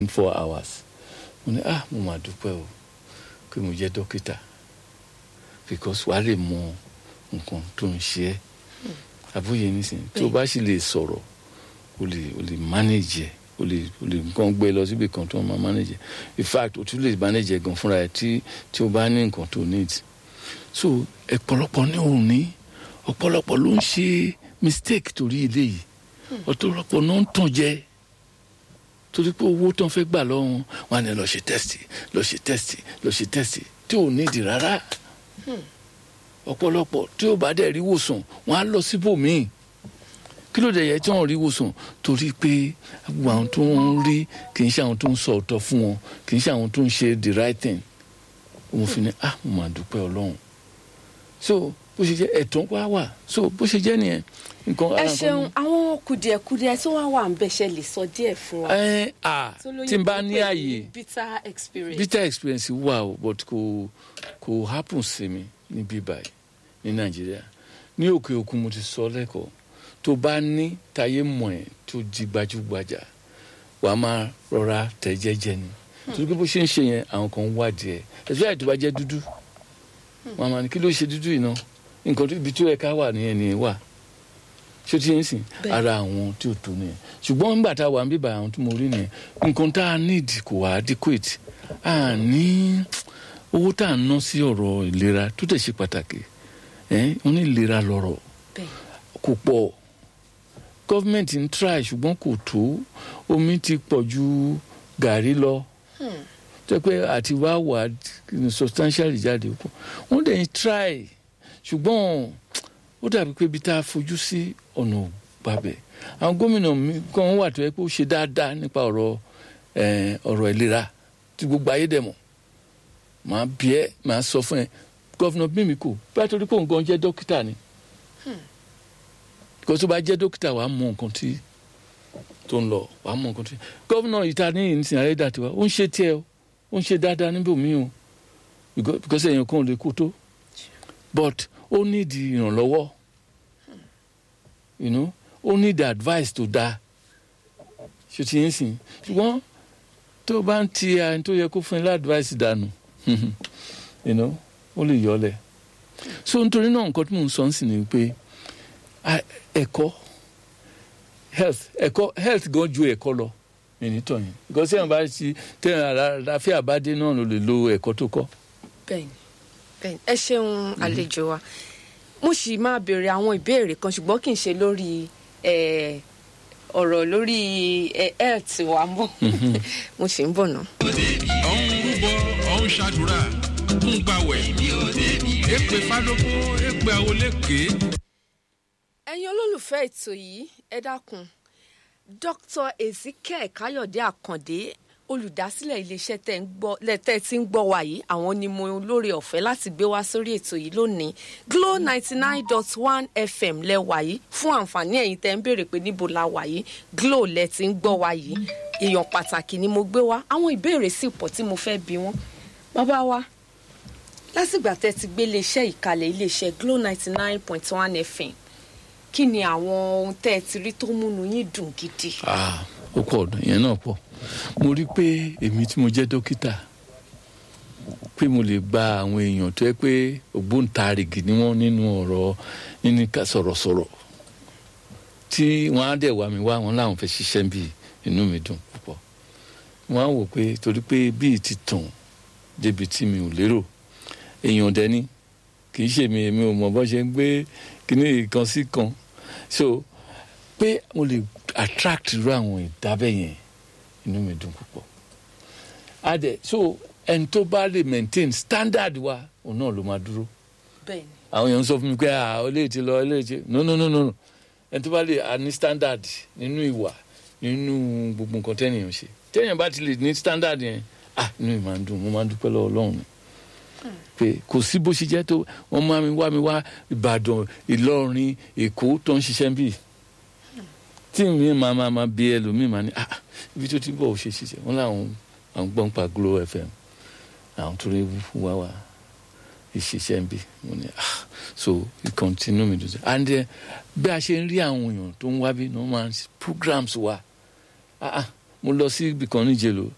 four hours mo ní ah mo mà dúpẹ́ o pé mo jẹ́ dókítà because wàá lè mọ nǹkan tó ń ṣe ẹ́ àbúyẹ nísìnyí tí o bá sì lè sọ̀rọ̀ o lè o lè manage ẹ̀ o lè o lè nǹkan gbé lọ síbi kan tó máa manage ẹ̀ in fact o tún lè manage ẹ̀ gan fúnra ẹ̀ tí tí o bá ní nǹkan tó need so ọ̀pọ̀lọpọ̀ ní òun ní ọ̀pọ̀lọpọ̀ ló ń ṣe mistake torí eléyìí ọ̀pọ̀lọpọ̀ ló ń tàn jẹ torí pé owó tó ń fẹ́ gbà lọ́wọ́ wọn wọn á ní lọ ṣe test lọ ṣe test lọ ṣe test tí ò ní ìdí rárá ọ̀pọ̀lọpọ̀ tí ó bá dẹ̀ rí wòsàn wọn á lọ síbòmíì kí ló dé yẹ tí wọn rí wòsàn torí pé gbogbo àwọn tó ń rí kì í ṣe àwọn tó ń sọ ọ̀tọ̀ fún wọn kì í ṣe àwọn tó ń ṣe the right thing òun fi ní ah mo máa dúpẹ́ ọlọ́run so bó ṣe jẹ́ ẹ̀tàn wá wà so bó ṣe jẹ́ nìyẹn nǹkan ẹ ṣeun àwọn kùdìẹ̀kudiẹ tó wá wà ń bẹ ṣe lè sọ díẹ̀ fún wa. ẹ à tó lóyìnbó tí n bá ní pè àyè bitter experience. bitter experience wà o but kò kò happen sí mi níbí báyìí ní nàìjíríà ní òkè òkun mo ti sọ lẹ́kọ̀ọ́ tó bá ní táyé mọ̀ ẹ́ tó di gbajúgbajà wàá máa rọra tẹ̀ jẹ́jẹ́ ni torí pé bó ṣe ń ṣe yẹn àwọn kan ń wádìí ẹ̀ ẹ̀sùn àìtó bá jẹ́ dúdú wọn máa ní kí ló ṣe dúdú yìí náà nǹkan tó ibi tó yẹ ká wà nìyẹn nìyẹn wà ṣé tí yẹn sìn Bẹ́ẹ̀. ara àwọn tí ò tó nìyẹn ṣùgbọ́n nígbà tá a wà ń bíbà àwọn tí mo rí nìyẹn nǹkan tá a need kò wá adequate a ní owó tá a ná sí ọ̀rọ̀ ìlera tó tẹ̀ ṣe pàtàkì ẹ̀ wọ́n ní ìlera lọ́rọ̀ bẹ́ẹ̀ kò pọ̀ gọ́fìmẹ̀ntì ń try ṣùgbọ́n kò tó omi ti pọ̀ ju gàrí lọ tó pé àti wá wà substantially jáde pọ̀ wọ́n dẹ̀ ń try ṣùgbọ́n ó dàbí pé ibi tá a fojú sí ọ̀nà gbàbẹ̀ àwọn gómìnà mi kan wà tó yẹ pé ó ṣe dáadáa nípa ọ̀rọ̀ eh, ọ̀rọ̀ ìlera tí gbogbo ayé dẹ̀ mọ̀ màá bí ẹ màá sọ fún ẹ gọ́fìnà Mímíkò bá torí pé òun gan jẹ́ dókítà ni kò tó bá jẹ́ dókítà wàá mọ nǹkan tí tó ń lọ wàá mọ nǹkan tí gọ́vùnà ìta ní ìsìn ayédàtiwa ó ń ṣe tiẹ̀ o ó ń ṣe dáadáa níbò mí o Because- because èèyàn kan ò lè kú tó but ó nídìí ìrànlọ́wọ́ you know ó nídìí advice tó dáa ṣe ti ń sìn ṣùgbọ́n tó bá ń ti ẹni tó yẹ kó fún ẹ ládvice dànù you know ó lè yọ ọ lẹ̀ so nítorí náà nǹkan tí mò ń sọ ń sìn ni pé a- ẹ̀kọ́ health ẹ̀kọ́ health gan ju ẹ̀kọ́ lọ ìnítọ̀ yẹn because ẹ̀yàn bá ti tẹ̀yàn àlàáfíà bá dé náà ló lè lo ẹ̀kọ́ tó kọ́. bẹ́ẹ̀ni bẹ́ẹ̀ni ẹ ṣeun àlejò wa mo sì máa béèrè àwọn ìbéèrè kan ṣùgbọ́n kì í ṣe lórí eh, ọ̀rọ̀ lórí eh, health wa mọ́ mo sì ń bọ̀ náà. ọ̀hún rúbọ ọ̀hún ṣàdúrà ń gbàwẹ̀ èpè fádókó èpè àwọlékè. ẹ̀yin olólùfẹ́ ètò yìí ẹ dákun dr ezekiel káyọ̀dé àkàndé olùdásílẹ̀ iléeṣẹ́ tẹ́ ń gbọ́ lẹ́tẹ̀ tí ń gbọ́ wa yìí àwọn ni mo lóore ọ̀fẹ́ láti gbé wá sórí ètò yìí lónìí glo ninety nine dot one fm lẹ wà yìí fún àǹfààní ẹ̀yin tẹ́ ń béèrè pé níbo la wà yìí glo lẹ ti ń gbọ́ wa yìí èèyàn pàtàkì ni mo gbé wá àwọn ìbéèrè sì pọ̀ tí mo fẹ́ bi wọ́n bàbá wa lásìgbà tẹ́ ti gbé iléeṣẹ́ ìkàlẹ̀ iléeṣẹ́ glo ninety nine point one fm kí ni àwọn ohun tẹ́ ẹ ti rí tó múnú yín dùn gidi. Ah, ó pọ̀ ọ̀dọ̀ yẹn náà pọ̀ mo rí i pé èmi tí mo jẹ́ dókítà pé mo lè gba àwọn èèyàn tó yẹ pé ògbóǹtarìgì ni wọ́n nínú ọ̀rọ̀ nínú ká sọ̀rọ̀sọ̀rọ̀ tí wọ́n á dẹ̀ wá mi wá wọn láwọn fẹ́ ṣiṣẹ́ bí inú mi dùn púpọ̀ wọ́n á wò pé torí pé bíi ti tàn débi tí mi ò lérò èèyàn dẹni kì í ṣe mi èmi ò mọ̀ bọ́ ṣe ń gbé kíní kan sí kan so pé mo lè attract irú àwọn ìdábẹ́ yẹn inú mi dùn púpọ̀ adẹ so ẹni tó bá lè maintain standard wa òun náà ló máa dúró bẹ́ẹ̀ni àwọn èèyàn ń sọ fún mi pé ah olè ti lọ olè ti no no no no no. ẹni tó bá lè a ní standard nínú ìwà nínú gbogbo nǹkan tẹ́nìyàn ṣe tẹ́nìyàn bá ti lè ní standard yẹn ah inú mi máa ń dùn mo máa ń dúpẹ́ lọ́wọ́ ọlọ́run ni pé kò sí bó ṣe jẹ́ tó wọ́n máa mi wá mi wá ìbàdàn ìlọrin èkó tó ń ṣiṣẹ́ bíi tí mi máa máa máa bí ẹlòmíì máa ní ah ibi tó ti bọ̀ ò ṣe ṣiṣẹ́ wọn làwọn àwọn gbọ́n pa Glo FM àwọn tó rí wá wá ìṣiṣẹ́ ń bí mo ní ah so ìkọ̀ntínú mi dùn and then bí a ṣe ń rí àwọn èèyàn tó ń wá bí ní wọ́n máa ń ṣe programs wa ah ah mo lọ sí ibì kan níjẹ̀lò